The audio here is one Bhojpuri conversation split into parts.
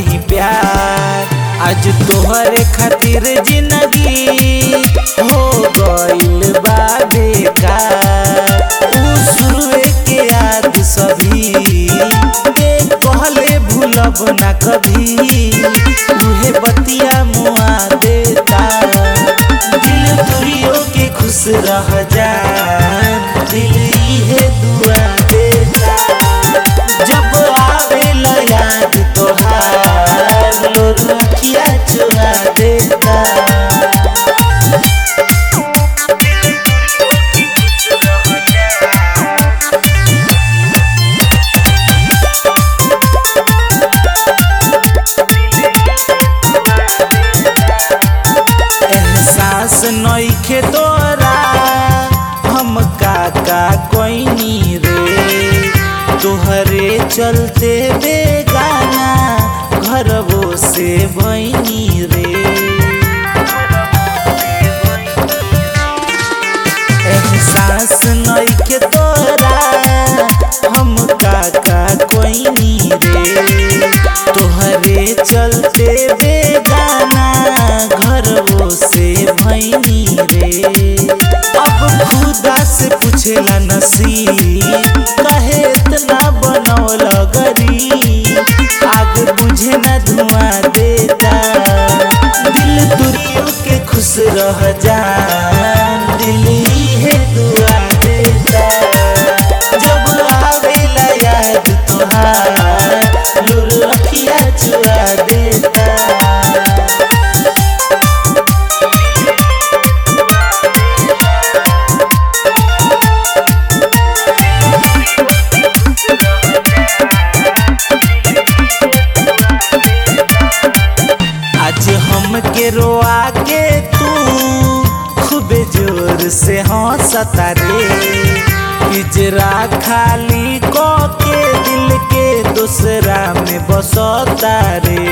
ही प्यार आज तोहरे खातिर जिंदगी हो गइल बा बेकार उ शुरुए के याद सभी के कहले भूलब ना कभी उहे बतिया मुआ देता दिल तुरियो के खुश रह जा दिल इहे दुआ देता जब आवेला याद तोहार लोग अखिया चुरा देता एहसास नइखे तोरा हम काका कोइनी रे तोहरे चलते बेगाना घरवो से भइनी रे एहसास नइखे तोरा हम काका कोइनी रे तोहरे चलते बेगाना घरवो से भइनी रे अब खुदा से पूछेला नसीब कहे इतना बनौल गरी आग बुझे न धुआं देता दिल तुरियो के खुश रह जा दिल इहे दुआ देता जब आवेला याद तोहार लुर अखिया चुरा देता आज हम के रोआ के तू खूबे जोर से हंसता रे पिजरा खाली को के दिल के दूसरा में बसता रे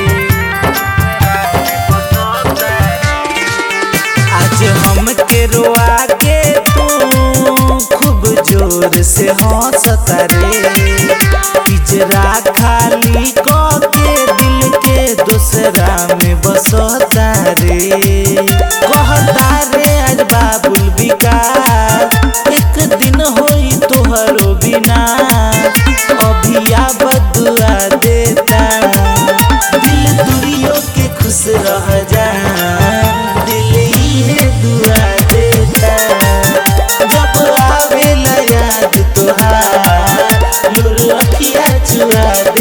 आज हम के रोआ के तू खूब जोर से हंसता रे पिजरा खाली को के दिल के दूसरा में बसता रे कहता रे आज बाबुल विकास एक दिन होई तोहरो बिना अभी बदुआ देता दिल दुरियो के खुश रह जा दिल इहे दुआ देता जब आवेला याद तोहार लुर अखिया चुरा